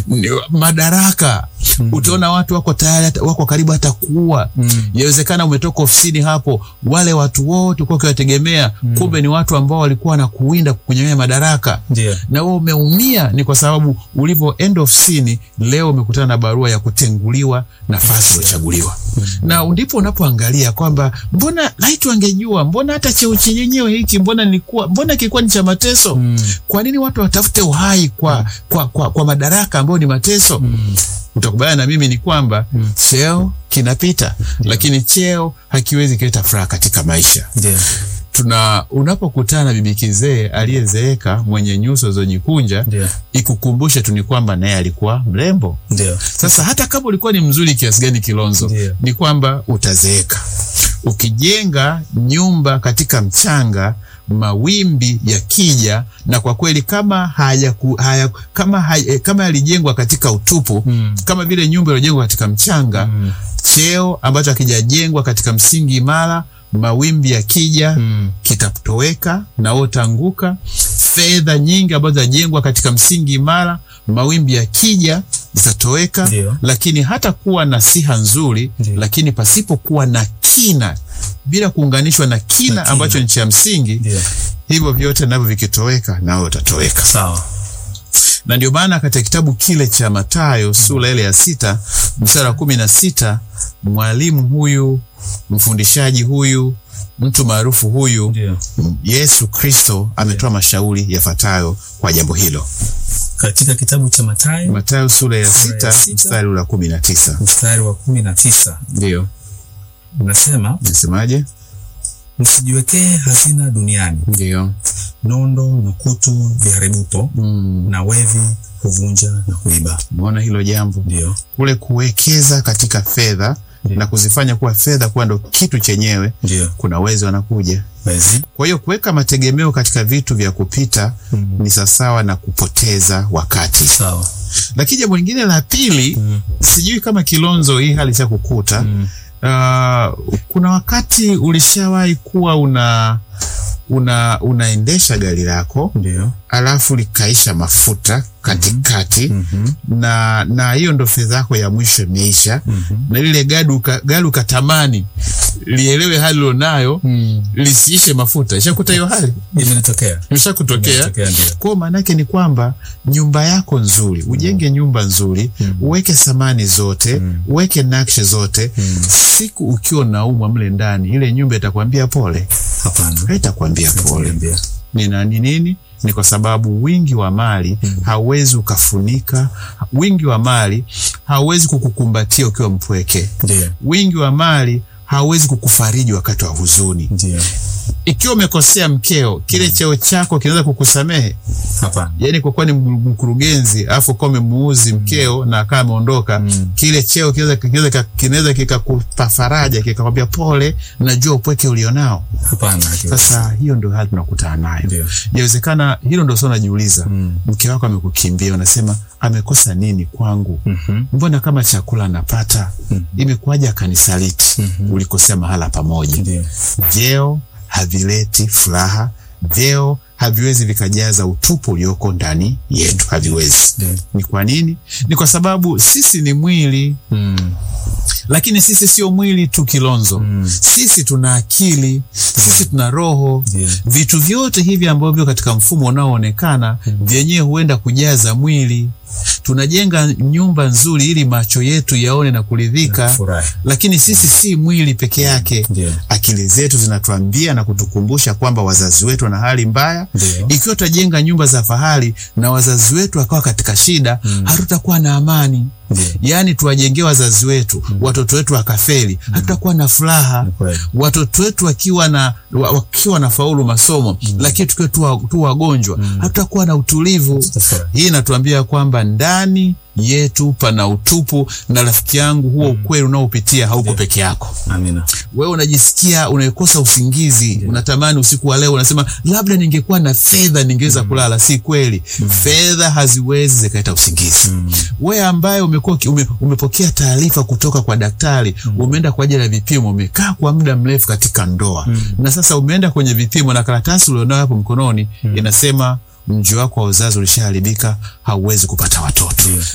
ni- madaraka utaona watu wako tayari hata- wako karibu hata kuua yawezekana umetoka ofisini hapo wale watu wote ulikuwa ukiwategemea kumbe ni watu ambao walikuwa wanakuwinda kukunyang'anya madaraka Ndio. na wewe umeumia ni kwa sababu ulivyoenda ofisini leo umekutana na barua ya kutenguliwa nafasi uliochaguliwa na ndipo unapoangalia kwamba mbona laiti wangejua mbona hata cheo chenyewe hiki mbona nilikuwa mbona kilikuwa ni cha mateso kwa nini watu watafute uhai kwa, kwa, kwa, kwa madaraka ambayo ni mateso utakubaliana na mimi ni kwamba cheo kinapita lakini cheo hakiwezi kuleta furaha katika maisha Ndio. tuna unapokutana na bibi kizee aliyezeeka mwenye nyuso zilizojikunja Ndio. ikukumbushe tu ni kwamba naye alikuwa mrembo Ndio. sasa hata kama ulikuwa ni mzuri kiasi gani kilonzo Ndio. ni kwamba utazeeka ukijenga nyumba katika mchanga mawimbi yakija na kwa kweli kama haya, haya kama haya, kama yalijengwa katika utupu Mm. kama vile nyumba iliyojengwa katika mchanga Mm. cheo ambacho hakijajengwa katika msingi imara mawimbi yakija Mm. kitatoweka na wewe utaanguka. Fedha nyingi ambazo zinajengwa katika msingi imara, mawimbi yakija zitatoweka. Ndio. Lakini hata kuwa na siha nzuri, Ndio. lakini pasipokuwa na kina, bila kuunganishwa na kina, Na kina. ambacho ni cha msingi, Ndio. hivyo vyote navyo vikitoweka, nawe utatoweka Sawa. na ndio maana katika kitabu kile cha Mathayo sura ile ya sita mstari wa kumi na sita mwalimu huyu mfundishaji huyu mtu maarufu huyu Ndio. Yesu Kristo ametoa mashauri yafuatayo kwa jambo hilo. Katika kitabu cha Mathayo Mathayo sura ya Sura ya sita sita. mstari ule wa kumi na tisa mstari wa kumi na tisa ndio unasema nasemaje? msijiwekee hazina duniani, Ndio nondo na kutu viharibupo mm. na wevi huvunja na kuiba. Umeona hilo jambo Ndio. kule kuwekeza katika fedha Ndio. na kuzifanya kuwa fedha kuwa ndo kitu chenyewe, Ndio. kuna wezi wanakuja Wezi. Kwa hiyo kuweka mategemeo katika vitu vya kupita Mm. ni sawasawa na kupoteza wakati. Sawa. Lakini jambo lingine la pili, Mm. sijui kama Kilonzo hii hali cha kukuta Mm. uh, kuna wakati ulishawahi kuwa una una unaendesha gari lako Ndio. alafu likaisha mafuta katikati Mhm. na na hiyo ndo fedha yako ya mwisho imeisha Mhm. na lile gari uka- gari ukatamani lielewe hali ulionayo Mm. lisiishe mafuta. Ishakuta hiyo hali Imenitokea. imeshakutokea. Imenitokea ndio. Kwa maana yake ni kwamba nyumba yako nzuri, ujenge nyumba nzuri, uweke samani zote, uweke nakshi zote. Siku ukiwa unaumwa mle ndani, ile nyumba itakwambia pole, Hapana. haitakwambia pole. Niambia. Ni nani nini? Ni kwa sababu wingi wa mali hauwezi ukafunika, wingi wa mali hauwezi kukukumbatia ukiwa mpweke, Ndio. wingi wa mali hauwezi kukufariji wakati wa huzuni. Ndio. Ikiwa umekosea mkeo, kile cheo chako kinaweza kukusamehe Hapana. yani kwa kuwa ni mkurugenzi alafu kwa umemuuzi mkeo na akawa ameondoka kile cheo kinaweza kinaweza kinaweza kikakupa faraja kikakwambia pole najua upweke ulionao Hapana. hakiwezi. sasa hiyo ndio hali tunakutana nayo Ndio. inawezekana hilo ndio sio unajiuliza Mm. mke wako amekukimbia unasema amekosa nini kwangu Mhm. mbona kama chakula anapata imekuwaje akanisaliti ulikosea mahala pamoja Ndio. vyeo havileti furaha vyeo haviwezi vikajaza utupu ulioko ndani yetu haviwezi Ndio. ni kwa nini ni kwa sababu sisi ni mwili Mm. lakini sisi sio mwili tu kilonzo Mm. sisi tuna akili sisi tuna roho Ndio. vitu vyote hivi ambavyo katika mfumo unaoonekana vyenyewe huenda kujaza mwili tunajenga nyumba nzuri ili macho yetu yaone na kuridhika Furahi. lakini sisi si mwili peke yake Ndio. akili zetu zinatuambia na kutukumbusha kwamba wazazi wetu wana hali mbaya Ndio. ikiwa tutajenga nyumba za fahari na wazazi wetu wakawa katika shida hatutakuwa na amani Ndio. yaani tuwajengee wazazi wetu watoto wetu wakafeli hatutakuwa na furaha Ni kweli. watoto wetu wakiwa na wa- wakiwa na faulu masomo lakini tukiwa tu wa- tu wagonjwa hatutakuwa na utulivu Tutafurahi. hii inatuambia kwamba ndani yetu pana utupu na rafiki yangu huo ukweli unaopitia hauko peke yako Amina. wewe unajisikia unakosa usingizi unatamani usiku wa leo unasema labda ningekuwa na fedha ningeweza kulala si kweli fedha haziwezi zikaleta usingizi wewe ambaye umekuwa uki- ume, umepokea taarifa kutoka kwa daktari umeenda kwa ajili ya vipimo umekaa kwa muda mrefu katika ndoa na sasa umeenda kwenye vipimo na karatasi ulionayo hapo mkononi inasema mji wako wa uzazi ulishaharibika hauwezi kupata watoto